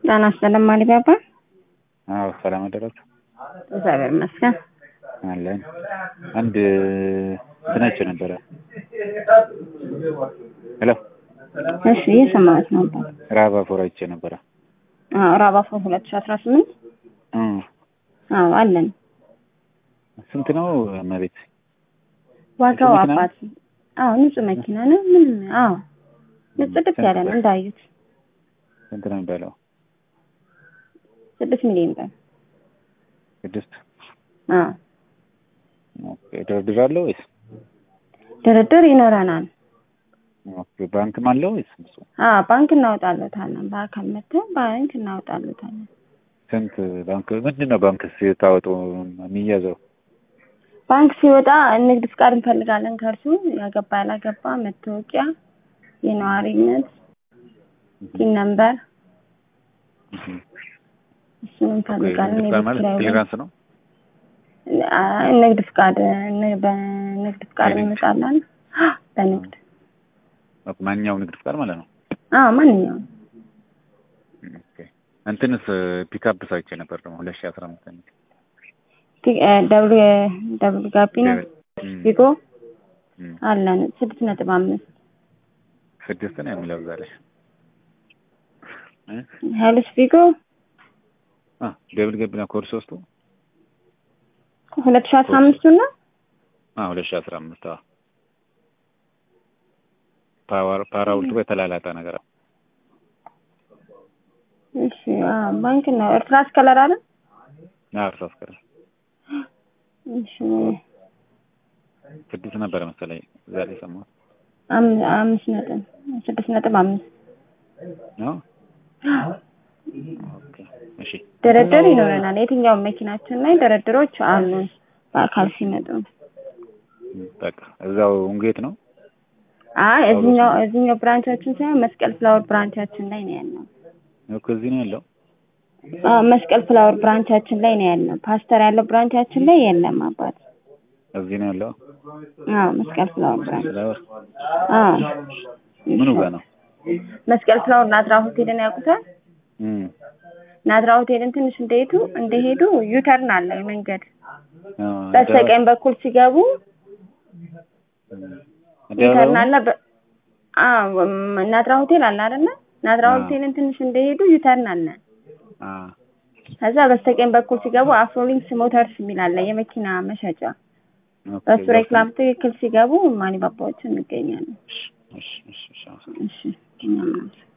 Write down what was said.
ጤና ይስጥልኝ ማሊባባ። አዎ ሰላም አደረሰ። እግዚአብሔር ይመስገን። አለን አንድ እንትን አይቼ ነበረ። ሄሎ እሺ እየሰማሁት ነበር። ራባ ፎር አይቼ ነበረ። አዎ ራባፎ ሁለት ሺህ አስራ ስምንት እም፣ አዎ አለን። ስንት ነው መቤት? ዋጋው ንጹህ መኪና አባት አዎ ንጹህ መኪና ነው። ምንም አዎ ጽድት ያለ ነው እንዳዩት ስንት ነው የሚባለው? ስድስት ሚሊዮን ብር። ስድስት አዎ ኦኬ። ድርድር አለው ወይስ ድርድር ይኖረናል። ኦኬ። ባንክም አለው ወይስ እሱ? አዎ ባንክ እናወጣለታለን። በአካል መጥተን ባንክ እናወጣለታለን። ስንት ባንክ ምንድን ነው ባንክ ሲታወጡ የሚያዘው? ባንክ ሲወጣ ንግድ ፍቃድ እንፈልጋለን ከእርሱ ያገባ ያላገባ፣ መታወቂያ፣ የነዋሪነት ቲን ነምበር እሱን እንፈልጋለን። ንግድ የቤት ማለት ኪራይ ወይ- ክሊራንስ ነው። አ- ንግድ ፍቃድ ን- በንግድ ፍቃድ በንግድ? እንመጣለን። በንግድ ኦኬ፣ ማንኛውም ንግድ ፍቃድ ማለት ነው። አዎ ማንኛውም ኦኬ። እንትንስ ፒክአፕ ሳይቼ ነበር ደግሞ ሁለት ሺህ አስራ አምስት የሚል ቲ- እ ደብሉ ደብሉ ጋቢና እም፣ ቢጎ እም። አለን ስድስት ነጥብ አምስት ስድስት ነው የሚለው እዛ ላይ እ? ሀይልስ ቢጎ አ ደብል ገቢና ኮድ ሶስቱ ሁለት ሺህ አስራ አምስቱ እና አ ሁለት ሺህ አስራ አምስት አዎ ፓወር ፓራውልቱ በተላላጠ ነገር እሺ አዎ ባንክ ነው እርትራስ ከለር አለ አርሳ አስከረ እሺ ስድስት ነበረ መሰለኝ እዛ ላይ ሰማሁት አም- አምስት ነጥብ ስድስት ነጥብ አምስት ነው ኦኬ እሺ ድርድር ይኖረናል። የትኛውም መኪናችን ላይ ድርድሮች አሉ በአካል ሲመጡ። በቃ እዛው ውንጌት ነው አይ እዚህኛው እዚህኛው ብራንቻችን ሳይሆን መስቀል ፍላወር ብራንቻችን ላይ ነው ያለው። እኮ እዚህ ነው ያለው አዎ መስቀል ፍላወር ብራንቻችን ላይ ነው ያለው። ፓስተር ያለው ብራንቻችን ላይ የለም አባት። እዚህ ነው ያለው አዎ መስቀል ፍላወር ብራንች። ፍላወር አዎ ምኑ ጋር ነው መስቀል ፍላወር ናዝራ ሆቴልን ያውቁታል? እም ናዝራ ሆቴልን ትንሽ እንደሄዱ እንደሄዱ ዩተርን አለ መንገድ አ በስተቀኝ በኩል ሲገቡ ዩተርን አለ። በ- አዎ ም- ናዝራ ሆቴል አለ አይደለ? ናዝራ አዎ። ሆቴልን ትንሽ እንደሄዱ ዩተርን አለ። አ ከዛ በስተቀኝ በኩል ሲገቡ አፍሮሊንክስ ሞተርስ የሚል አለ የመኪና መሸጫ። ኦኬ በሱ ሬክላም ትክክል ሲገቡ ማኒባባዎች እንገኛለን። እሺ እሺ እሺ እሺ እሺ እኛም እናመሰግናለን።